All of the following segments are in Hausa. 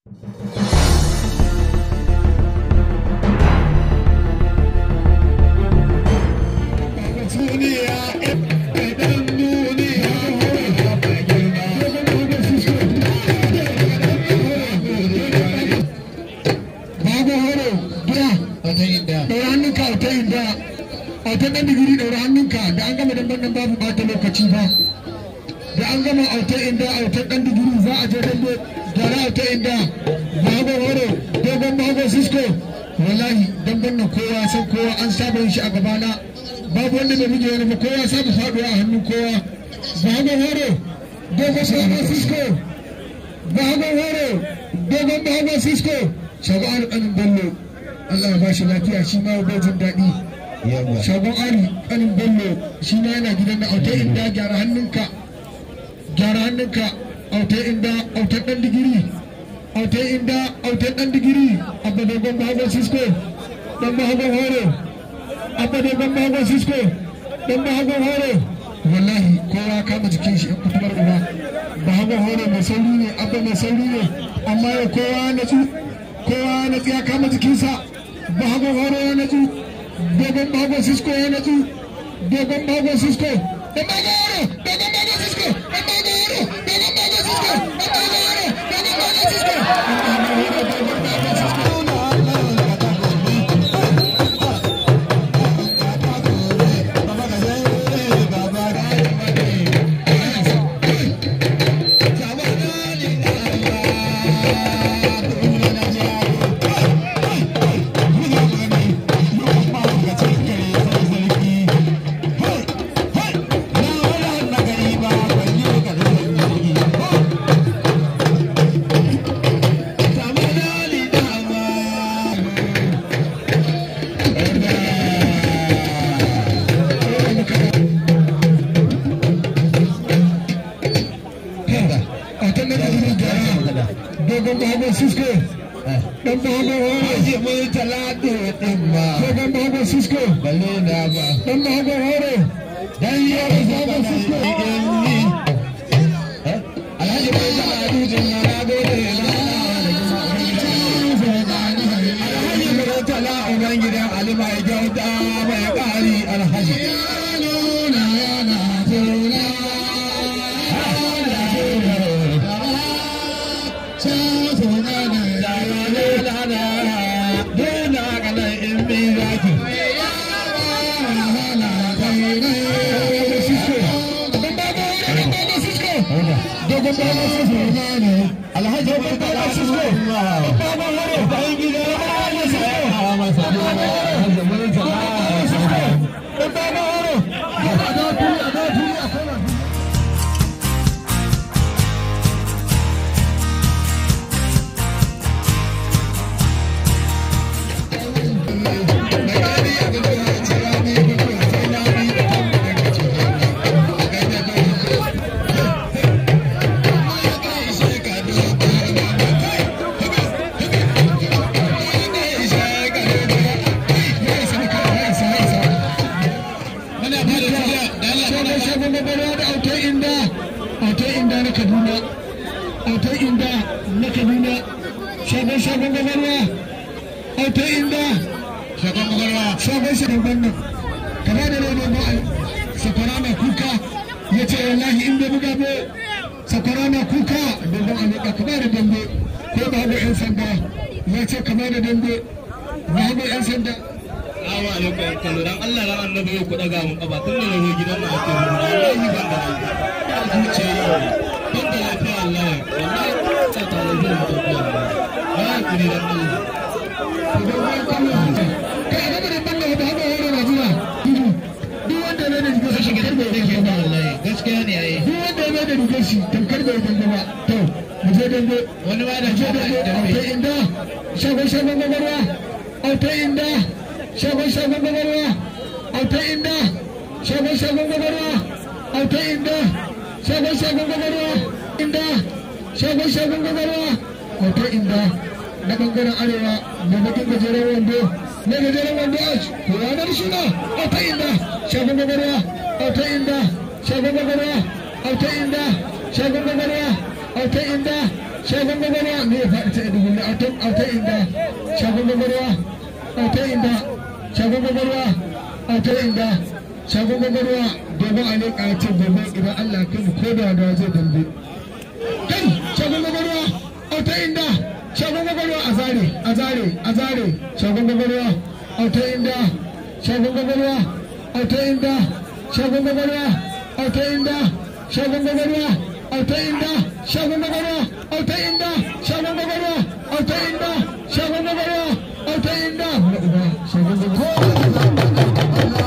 autan ɗan digiri ɗaura hannunka da an gama damban nan babu ɓata lokaci ba da an gama autan inda autan ɗan digiri za a je dambe gyara autan inda bago horo dogon bago cisco wallahi damban nan kowa san kowa an saba yin shi a gabana babu wanda bai buge wani ba kowa saba faɗuwa a hannun kowa bago horo dogon bago cisco bago horo dogon bago cisco shagon ɗanin bello Allah ya ba shi lafiya shi ma bai jin daɗi shagon ali kanin bello shi ma yana gidan da auta inda gyara hannunka gyara hannunka auta inda auta dan digiri auta inda auta dan digiri abba dogon bahagon cisco dan bahagon horo abba dogon bahagon cisco dan bahagon horo wallahi kowa kama jikin shi in kutumar uba bahagon horo mai sauri ne abba mai sauri ne amma yau kowa na tsu kowa na tsaya kama jikinsa bahagon horo ya natsu dogon bago cisco ya natsu dogon bago cisco dan bago oro dogon bago cisco dan bago oro dogon bago cisco dan bago oro dogon bago cisco dogon bahagon cisco dan bahagon horo Aji mai talatu din ma dogon bahagon cisco balle na ba dan bahagon horo dan yau bahagon Cisco ni Alhaji mai talatu din ma na gode na Alhaji mai tala uban gidan Ali mai kyauta mai kari Alhaji dogon bahagon cisco Alhaji mai tala Cisco baban wani bayan gida Alhaji mai tala dan bahagon horo a da turi a da turi a kona shagon gwagwarwa da autar inda autar inda na kaduna autar inda na kaduna shagon shagon gwagwarwa autar inda shagon gwagwarwa shagon shagon gwamnan kama da rai ba a sakwara na kuka ya ce wallahi in bai buga bai sakwara na kuka dogon alika kama da dambe ko ba hagu yan sanda ya ce kama da dambe ba hagu yan sanda Awa alaikum ya kallo dan Allah ran annabi yau ku daga mun kaba tun da na zo gidan nan ake rubuta wallahi ban da ya zuce yau ban da lafiya Allah wallahi ta ta da zuwa ta biya ya kuri dan Allah gaskiya ne yayi wani ma da auta inda shagon shagon gwagwarwa auta inda shagon shagon gwagwarwa auta inda shagon shagon gwagwarwa auta inda shagon shagon gwagwarwa inda shagon shagon gwagwarwa auta inda na bangaren arewa na bakin gajeren wando na gajeren wando a ranar suna auta inda shagon gwagwarwa auta inda shagon gwagwarwa auta inda shagon gwagwarwa auta inda shagon gwagwarwa ne ya faɗi ta idu gulle auta inda shagon gwagwarwa auta inda shagon gwagwarwa auta inda shagon gwagwarwa domin a leƙa ya ce gobe idan Allah kai mu ko da da zai dambe kai shagon gwagwarwa auta inda shagon gwagwarwa a zare a zare a zare shagon gwagwarwa auta inda shagon gwagwarwa auta inda shagon gwagwarwa auta inda shagon gwagwarwa auta inda shagon gwagwarwa auta inda shagon gwagwarwa auta inda shagon gwagwarwa auta inda na uba shagon gwagwarwa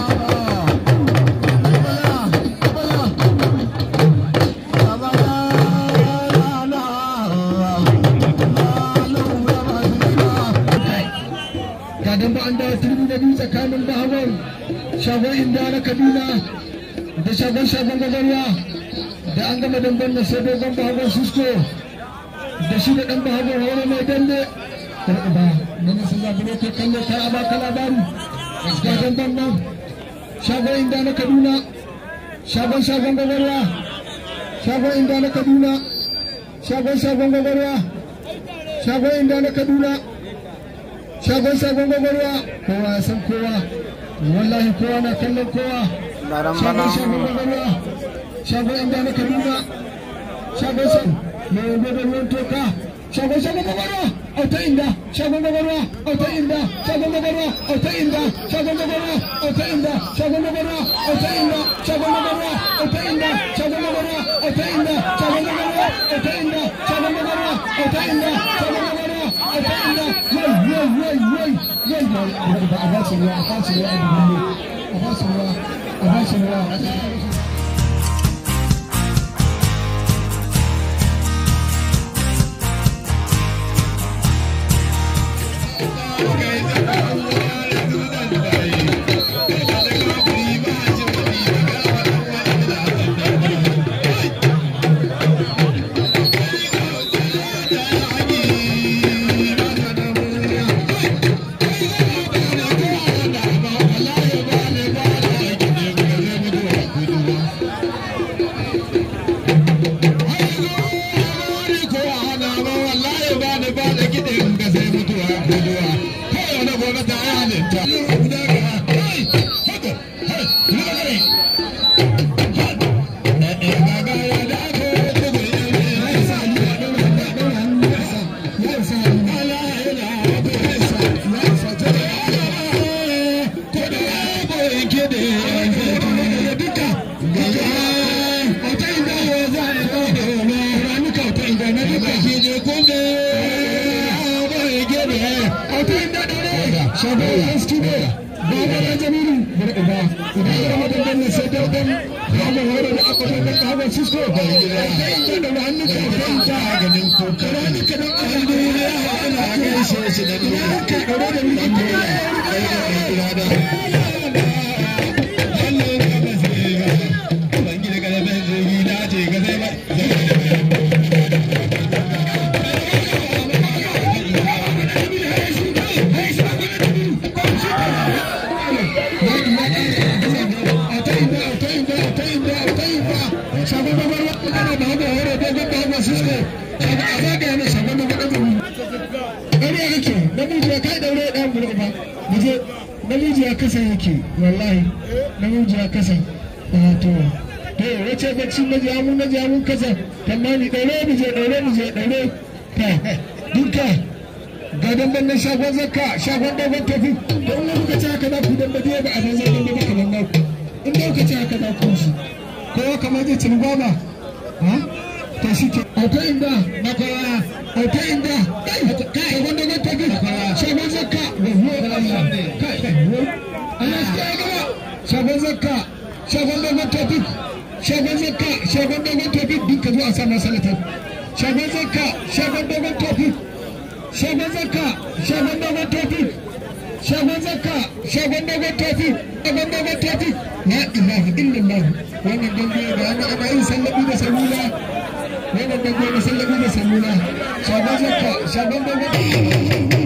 ga dan ba an dawo turmi na biyu tsakanin bahagon shagon inda na kaduna da shagon shagon gwagwarwa da an gama damban na sai dogon bahagon susko da shi da dan bahagon wani mai dambe ba na nasu zaburo ko kallo ta aba ka labari ga damban nan shagon inda na kaduna shagon shagon gwagwarwa shagon inda na kaduna shagon shagon gwagwarwa shagon inda na kaduna shagon shagon gwagwarwa kowa ya san kowa wallahi kowa na kallon kowa shagon shagon gwagwarwa shagon inda na kaduna shagon shagon mai yanzu da ruwan toka shagon shagon gwagwarwa auta inda shagon gwagwarwa auta inda shagon gwagwarwa auta inda shagon gwagwarwa auta inda shagon gwagwarwa auta inda shagon gwagwarwa auta inda shagon gwagwarwa auta inda shagon gwagwarwa auta inda shagon gwagwarwa auta inda shagon gwagwarwa auta inda wai wai wai wai wai wai a ba su ruwa a ba su ruwa a dubu a ba su ruwa a ba su ruwa namiji ya kasa yake wallahi namiji ya kasa wato to wace bacci na jamu na jamu kasa tamani daure mu je daure mu je daure ta duka ga dan nan shagon zakka shagon dogon tafi to in kuka ci haka za ku dan bade ba a san zai dan bade kamar naku in da kuka ci haka za ku shi kowa kamar zai ci baba ha to shi ke auta inda na kowa auta inda kai shagon dogon tafi shagon zakka kai Allah shi ya gaba shagon zakka shagon dogon tafi shagon zakka shagon dogon tafi duka zo a sa masalatar shagon zakka shagon dogon tafi shagon zakka shagon dogon tafi shagon zakka shagon dogon tafi shagon dogon tafi la ilaha illallah wannan dango da ana ana yin sallabi da salula wannan dango da sallabi da salula shagon zakka shagon dogon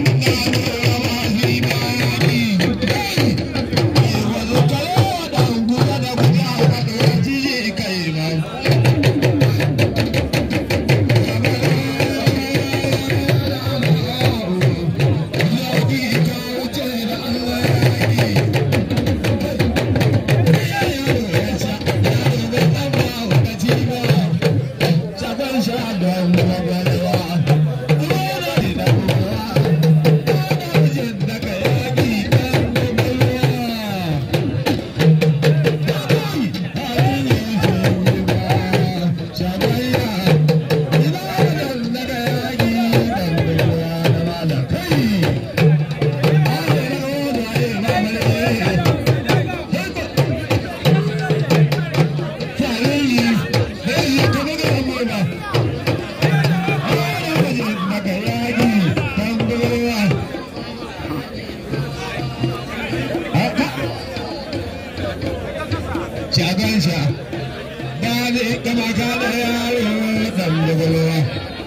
gama ka da yaro dan bugulwa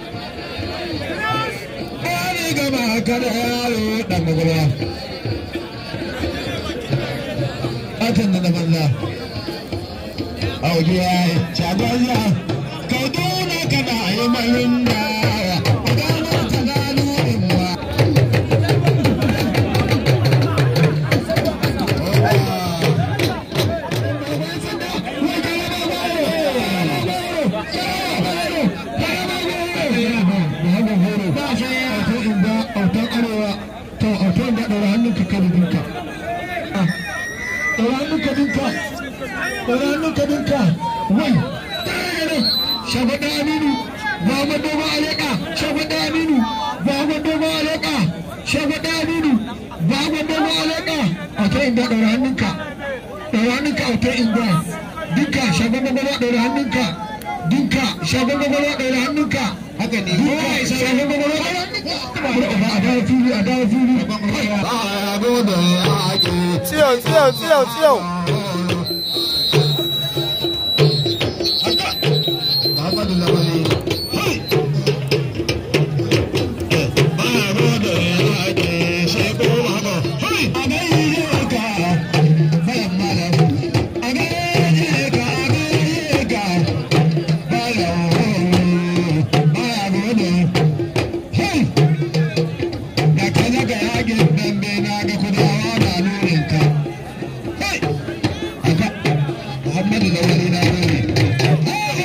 bani gama ka da yaro dan bugulwa atin da banza auki ya yi shagwaza kai dole kana yi malin dawa gano ta gano imwa Shafaɗa Aminu, Muhammad Dogo Aleka, Shafaɗa Aminu, Muhammad Dogo Aleka, Shafaɗa Aminu, Muhammad Dogo Aleka, a ta inda ɗaura hannunka, ɗaura hannunka a ta inda, dinka shagon gwagwara ɗaura hannunka, dinka shagon gwagwara ɗaura hannunka, haka ne, dinka shagon gwagwara ɗaura hannunka, a dawo fili, a dawo fili, Tsiyau, tsiyau, tsiyau, tsiyau. Muhammadu Lawali. Muhammadu Lawali na gode.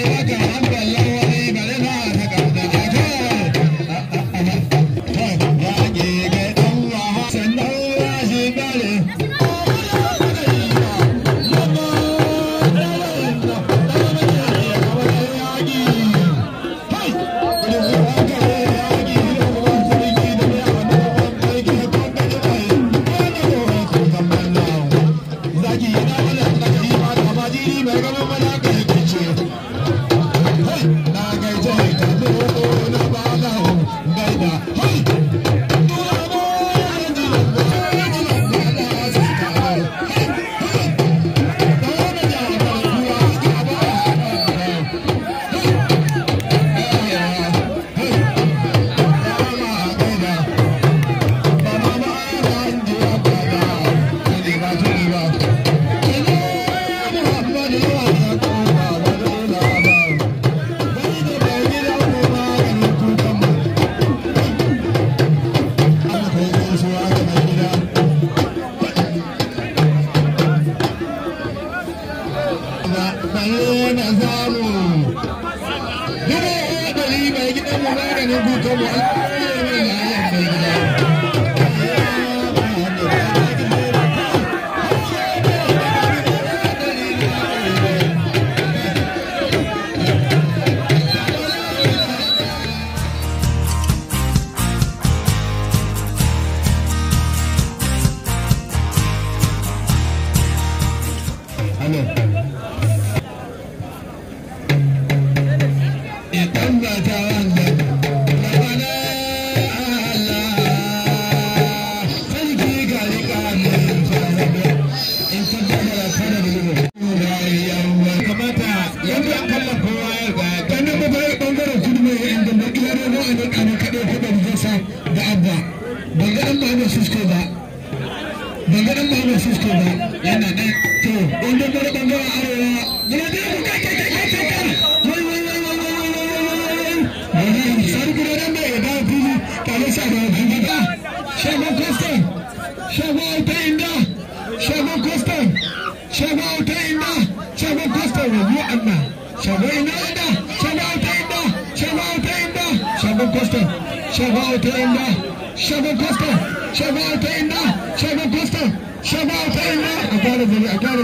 yana nan to in da bari bangaren arewa muna da yau kai kai kai kai kai kai wai wai wai wai wai wai wai wai wai sarki da nan bai da fili kale sa da fili ba shagon kwastan shagon auta inda shagon kwastan shagon auta inda shagon kwastan wa yi allah shagon ina inda shagon auta inda shagon auta inda shagon kwastan shagon auta inda shagon kwastan shagon auta inda shagon kwastan shagon auta inda a gyara zari a gyara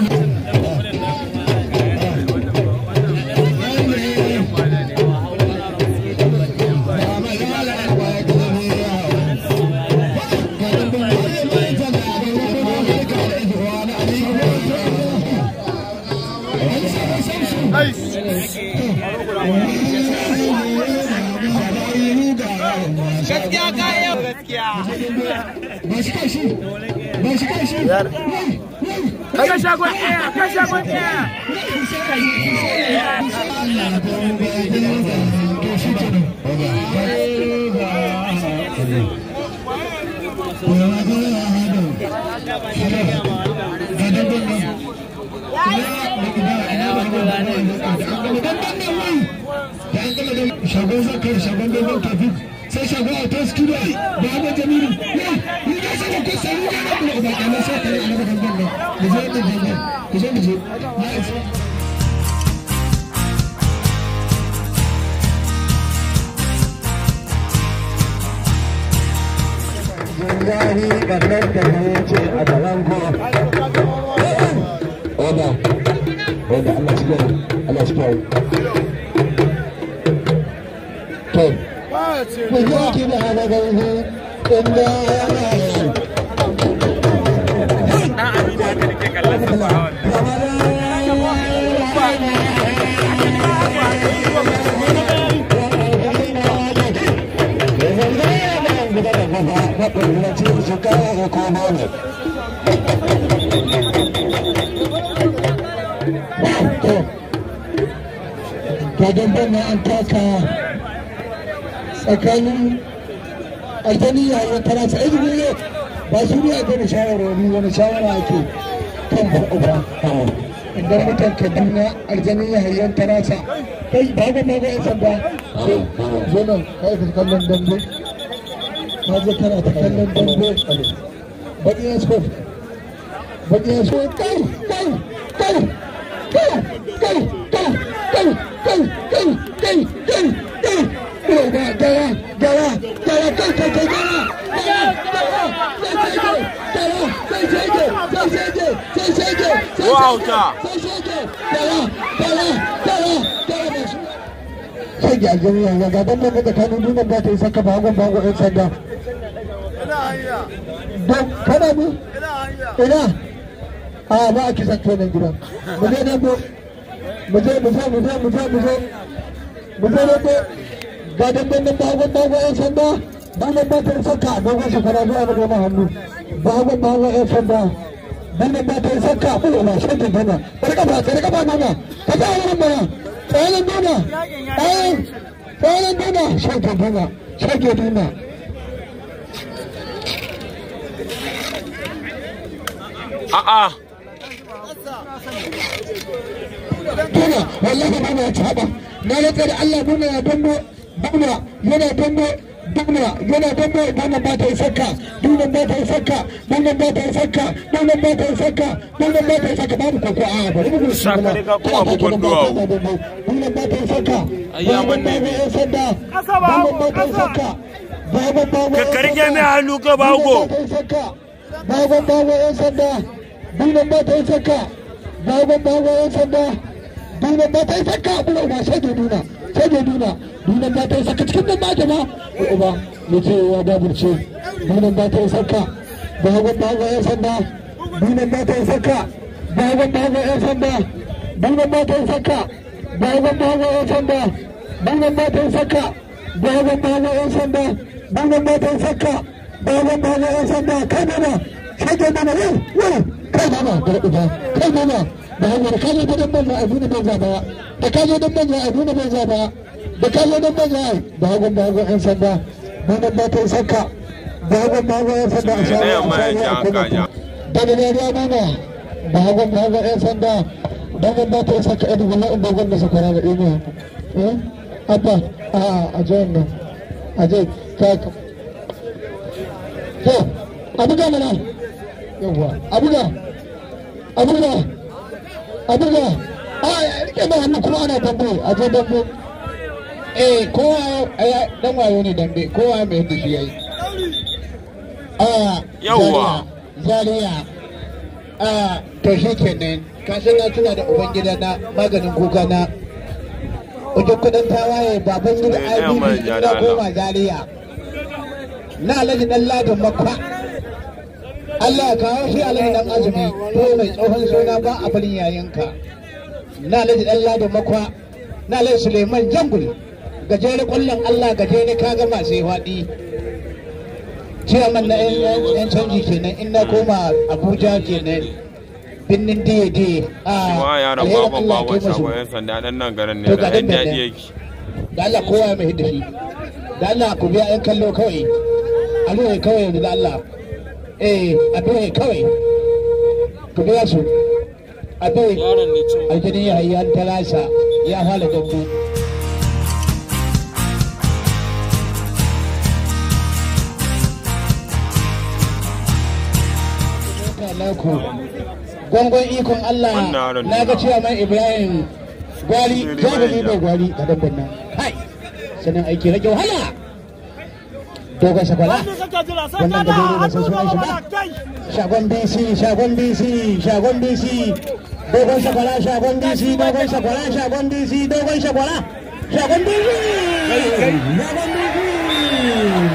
zari Gaskiya ka iya gaskiya. ba shi kashi ba shi kashi wai wai Ka shagon ɗaya, ka shagon ɗaya. shagon zakar shagon dogon tafi sai shagon a ta studio da abu jamilu ne ni ga sai ko sai ni ga na ba kana sai kai ana ba gangan nan mu je mu je mu je mu je na isa Zani ɓarnar da ya ce a gaban ko. Oda, oda Allah shi gani, Allah shi gani. To, ku je ki da hana gani inda ya rayu. gadon bana an taka tsakanin aljani yayin tarasa izini ne ba su ne ake da shawarwari wani shawara ake kan ba'ubra idan mutan kaduna aljani yayin tarasa kai ba ga ma ga yan sanda zo nan kai ka kallon dambe ka je kana ta kallon dambe baƙi ya so baƙi ya so kai kai kai kai kai kai kai kai kai kai kai kai Gara, gara, gara, gara, kai, kai, kai, gara, gara, gara, sai shege, gara, sai shege, sai shege, sai shege, sai Wauta. sai shege, gara, gara, gara, gara mai su. Shege a jami'a ya ga dan nan da kanu dunan ba ta yi saka bagon bagon ɗan sanda. Don kana mu? Ina? A ba a kisan tonan gidan. Mu je nan mu. Mu je, mu je, mu je, mu je, mu je. Mu je nan mu. ga dandanin bagon bagon yan sanda bagon ba ta yi saka dogon shekara zuwa na goma hannu bagon bagon yan sanda dandan ba ta yi saka ɓula ba shan tantana bari kafa bari kafa nuna ka ta wurin mana tsayanin nuna tsayanin tsayanin nuna shan tantana shan tantana A'a. tuna wallahi ba na taba na rantsa da Allah nuna ya dambo duna yana dambo duna yana dambo duna ba ta yi saka duna ba ta yi saka duna ba ta yi saka duna ba ta yi saka duna ba ta yi saka babu koko a bari mu gudu Saka ne ka kuma bugun duwawu. duna ba ta yi saka Ai, ya babu manne babu ne. yan sanda duna ba ta yi saka babu babu Ka karge mai hannu ka bago. babu babu yan sanda duna ba ta yi saka babu babu yan sanda duna ba ta yi saka abu ba sai da duna sai da duna duna ba ta yi saka cikin nan ba jama uba ya ce ya daburce duna ba ta yi saka babu babu yan sanda duna ba ta yi saka babu babu yan sanda duna ba ta yi saka babu babu yan sanda duna ba ta yi saka babu babu yan sanda duna ba ta yi saka babu babu yan sanda kai mana sai da mana yau yau kai mana da uba kai mana da hanyar ka zo don banza a duna banza ba da ka zo don banza a duna banza ba da ka zo don banza da hagun da hagun yan sanda duna ba ta yi saka da hagun da hagun yan sanda a shawo Ɗayan a ma ya shawo ja a kuma kaja. da da ne ya mana da hagun da hagun yan sanda duna ba ta yi saka irin wannan dogon da sakwara da ina eh abba a a jiyan nan a je ka to abuga mana yawwa abuga abuga abuga a rike ma hannu kuma ana dambe a je dambe eh kowa ya dan wayo ne dambe kowa mai yadda shi yayi a Yawwa. zaria a to shi kenan ka san na tuna da ubangida na maganin kuka na wajen kudin tawaye baban gida Eh, ɗayan ma ya IBB ja na da Allah. koma zaria na alhaji dan ladin makwa Allah ya kawo shi alhaji dan azumi ko mai tsohon suna ba a barin yayinka na alhaji dan ladin makwa na alhaji suleiman jangul gajere kullum Allah gajere ka gama sai faɗi ciyaman na yan yan canji kenan in na koma abuja kenan binnin daidai a Kuma yaron alherin baban Allah baban kai masu shagon yan sanda dan nan garin ne To da ga yan dan daɗi nan. yake. da Allah kowa ya mai hidda shi da Allah ku biya yan kallo kawai a ruwa kawai yanzu da Allah eh a doye kawai ku biya su a doye aljani ya hayyan talasa ya fara dambu Alaikum. Gwangon ikon Allah Wannan yaron na ga nuna. cewa mai Ibrahim gwari Sai dai jagori bayan bai ya. gwari a dabban nan. Kai, sanin aiki rage wahala. Dogon sakwala. Wannan gajere da sun sunan shi ba. Shagon BC, shagon BC, shagon BC. Dogon sakwala, shagon BC, dogon sakwala, shagon BC, dogon sakwala. Shagon BC. Shagon BC.